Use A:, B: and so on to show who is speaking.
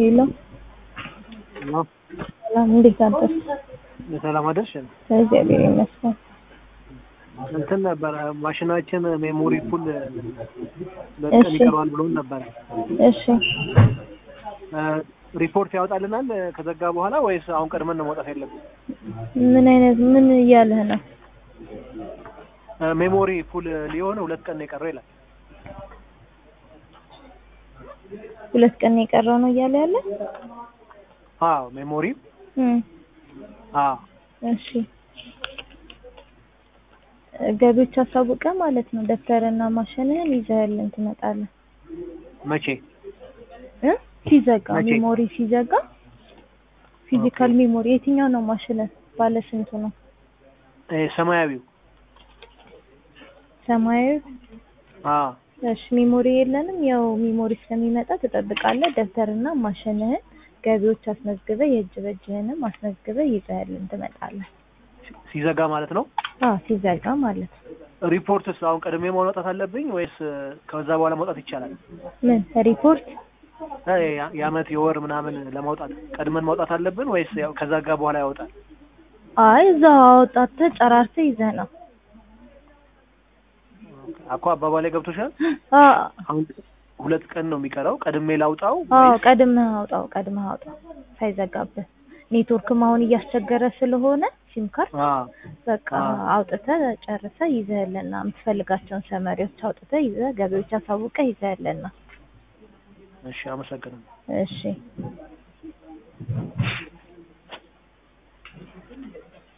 A: ሄሎ ሰላም፣ እንዴት አደርሽ?
B: ሰላም አደርሽ።
A: እግዚአብሔር ይመስገን።
B: እንትን ነበረ ማሽናችን ሜሞሪ ፉል በቀን
A: እሺ።
B: ይቀረዋል ብሎን ነበረ።
A: እሺ
B: ሪፖርት ያወጣልናል ከዘጋ በኋላ ወይስ አሁን ቀድመን ነው መውጣት ያለብን?
A: ምን አይነት ምን እያለህ ነው?
B: ሜሞሪ ፉል ሊሆን ሁለት ቀን ነው የቀረው ይላል።
A: ሁለት ቀን ነው የቀረው ነው እያለ ያለ?
B: አዎ ሜሞሪ
A: እም
B: አዎ
A: እሺ ገቢዎች አሳውቀ ማለት ነው። ደብተርና ማሽንህን ይዘህልን ትመጣለህ
B: መቼ?
A: እ ሲዘጋ
B: መቼ?
A: ሜሞሪ ሲዘጋ ፊዚካል ሜሞሪ የትኛው ነው ማሽንህ? ባለ ስንቱ ነው?
B: እ ሰማያዊው
A: ሰማያዊ
B: አዎ
A: እሺ ሜሞሪ የለንም። ያው ሜሞሪ ስለሚመጣ ትጠብቃለህ። ደብተርና ማሽንህን ገቢዎች አስመዝግበህ የእጅ በእጅህንም አስመዝግበህ ይዘህልን ትመጣለህ።
B: ሲዘጋ ማለት ነው።
A: አዎ ሲዘጋ ማለት ነው።
B: ሪፖርትስ አሁን ቀድሜ ማውጣት አለብኝ ወይስ ከዛ በኋላ መውጣት ይቻላል?
A: ምን ሪፖርት?
B: እ ያ- የአመት የወር ምናምን ለማውጣት ቀድመን ማውጣት አለብን ወይስ ያው ከዘጋ በኋላ ያወጣል?
A: አይ እዛው አወጣተህ ጨራርተህ ይዘህ ነው።
B: አኮ አባባላይ ገብቶሻል።
A: አዎ
B: አሁን ሁለት ቀን ነው የሚቀረው። ቀድሜ ላውጣው
A: አዎ
B: ወይስ
A: ቀድመህ አውጣው፣ ቀድመህ አውጣው ሳይዘጋብህ። ኔትወርክም አሁን እያስቸገረ ስለሆነ ሲም ካርድ
B: አዎ
A: በቃ
B: አዎ።
A: አውጥተህ ጨርሰህ ይዘህልና የምትፈልጋቸውን ሰመሪዎች አውጥተህ ይዘህ ገቢዎች አሳውቀህ ይዘህልና።
B: እሺ፣ አመሰግናለሁ።
A: እሺ